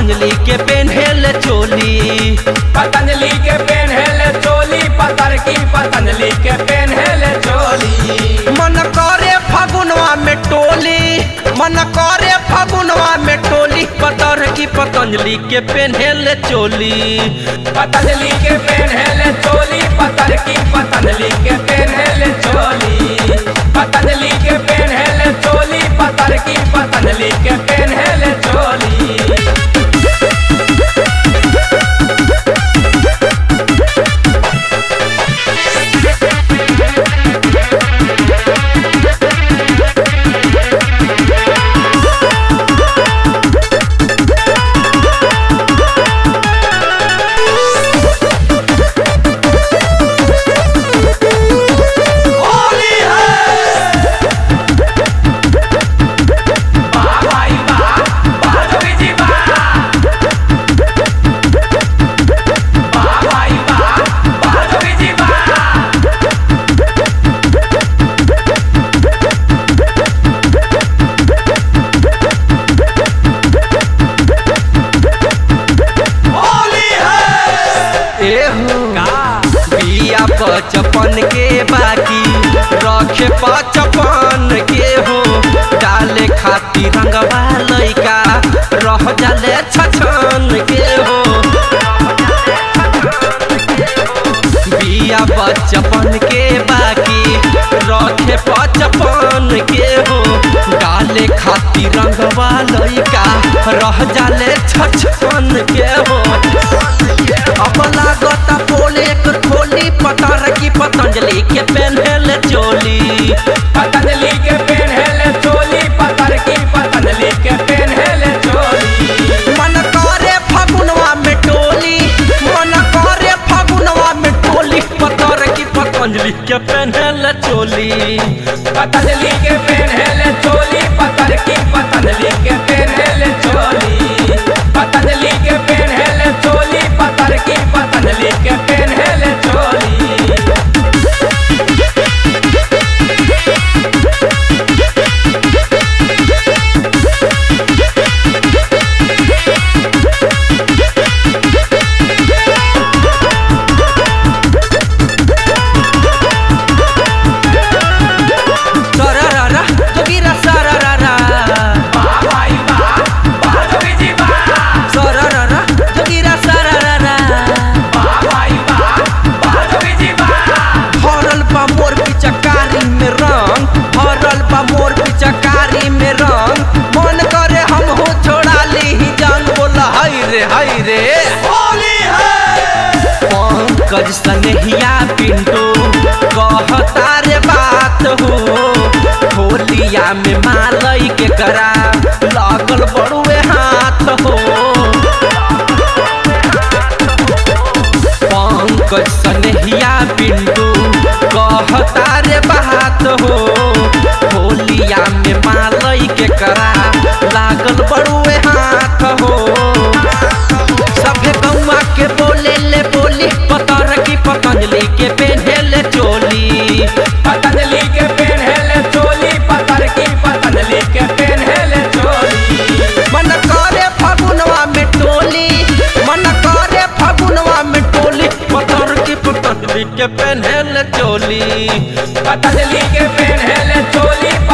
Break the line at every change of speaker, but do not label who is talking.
पतंजलि के पेन्हेल चोली
पतंजलि के पेन्हेले चोली पतर की पतंजलि के पेन्हेले चोली
मन करे फगुनवा में टोली मन करे फगुनवा में टोली पतर की पतंजलि के पेन्हेल चोली
पतंजलि के पेन्हेले चोली पतर की पतंजलि के पेन्हेले चोली पतंजलि के पेन्हेले चोली पतर की पतंजलि के पेन्हेले चोली होली है वाह भाई वाह वाह जोगी जी वाह वाह भाई वाह वाह जोगी जी वाह होली है
एहू बिया पचपन के बाकी रखे पचपन के हो डाले खातिर रंगवा लइका रह जाले छछन के हो बिया बचपन के बाकी रखे पचपन के हो डाले खातिर रंगवा लइका रह जाले छछन के हो अब लागत पोले कर खोली पतर की पतंजलि के पेन्हल चोली
पतंजलि के पेन्हेले चोली पतर की पतंजलि के पेन्हेले चोली
मन करे फगुनवा में टोली मन करे फगुनवा में टोली पतर की पतंजलि के पेन्हल चोली
पतंजलि के पेन्हेले चोली पतर की पतंजलि के पेन्हेले चोली पतंजलि के पेन्हेले चोली पतर की पतंजलि के पेन्हेले चोली
सरररा जोगिरा सरररा
वाह भाई वाह वाह जोगी जी वाह
सरररा जोगिरा सरररा
वाह भाई वाह वाह जोगी जी वाह
भरल बा मोर पिचकारी में रंग भरल बा मोर पिचकारी में रंग मन करे हम हो छोड़ा ली जान बोला हाय रे हाय रे
होली है
पंकज सनेहिया पिंटू कहता रे बात हो होलिया में मालई के करा लागल बड़ुए हाथ हो पंकज सनेहिया पिंटू कहता रे बात हो होलिया में मालई के करा लागल बड़ुए हाथ हो सभे गौवा के बोले ले बोली पतर की पतंजलि के पेन्हेले चोली
पतंजलि के पेन्हेले चोली पतर की पतंजलि के पेन्हेले चोली
मन करे फगुनवा में टोली मन करे फगुनवा में टोली पतर की पतंजलि के पेन्हेले चोली
पतंजलि के पेन्हेले चोली